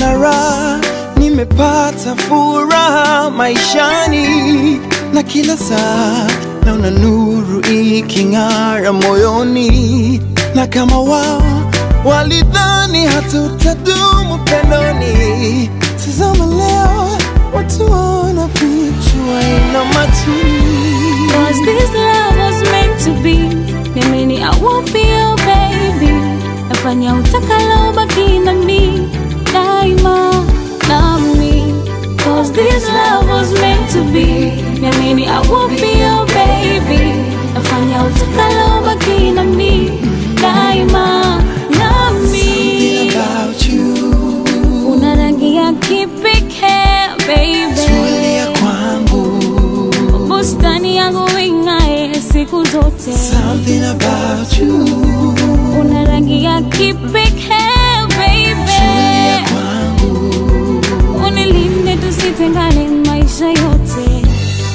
naona raha, nimepata furaha maishani, na kila saa naona nuru iking'ara moyoni, na kama wao walidhani hatutadumu pendoni, tazama leo watu wanafichwa ina matuni Cause this love was meant to be. Niamini I won't be your baby. Nafanya utakalo baki na mi daima nami. Cause this love was meant to be. Niamini I won't be your baby. Nafanya utakalo baki na mi daima Something nami. about you Una rangi ya kipekee baby. tulia kwangu bustani yangu ing'ae siku zote. Something about you Una rangi ya kipekee tulia baby, kwangu unilinde tusitengane maisha yote.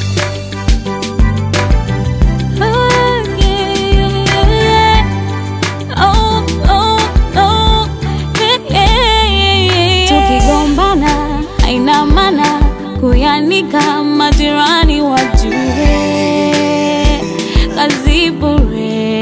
Oh, yeah, yeah. Oh, oh, oh, yeah, yeah. Tukigombana haina maana kuyanika majirani wajue kazi bure.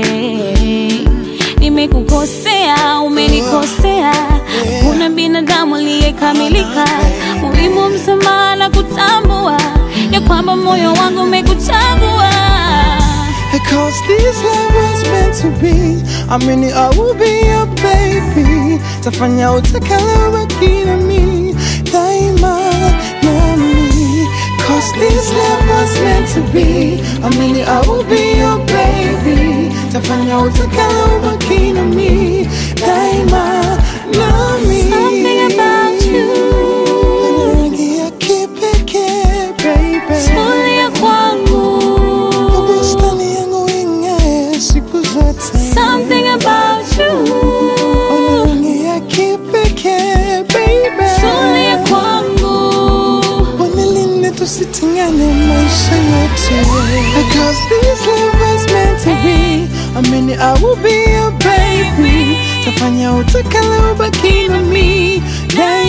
Nimekukosea, umenikosea, kuna binadamu aliyekamilika. Muhimu msamaha na kutambua ya kwamba moyo wangu umekuchagua. Cause this love was meant to be I mean I will be your baby Tafanya utakalo baki na mi Daima nami Cause this love was meant to be I mean I will be your baby Tafanya utakalo baki na mi Daima nami Something about you. Una rangi ya kipekee baby Tulia kwangu. Bustani yangu ing'ae siku zote Something about you. Una rangi ya kipekee baby Tulia kwangu. Unilinde tusitengane maisha yote Because this love was meant to be I mean I will be your baby Tafanya utakalo baki na mi Daima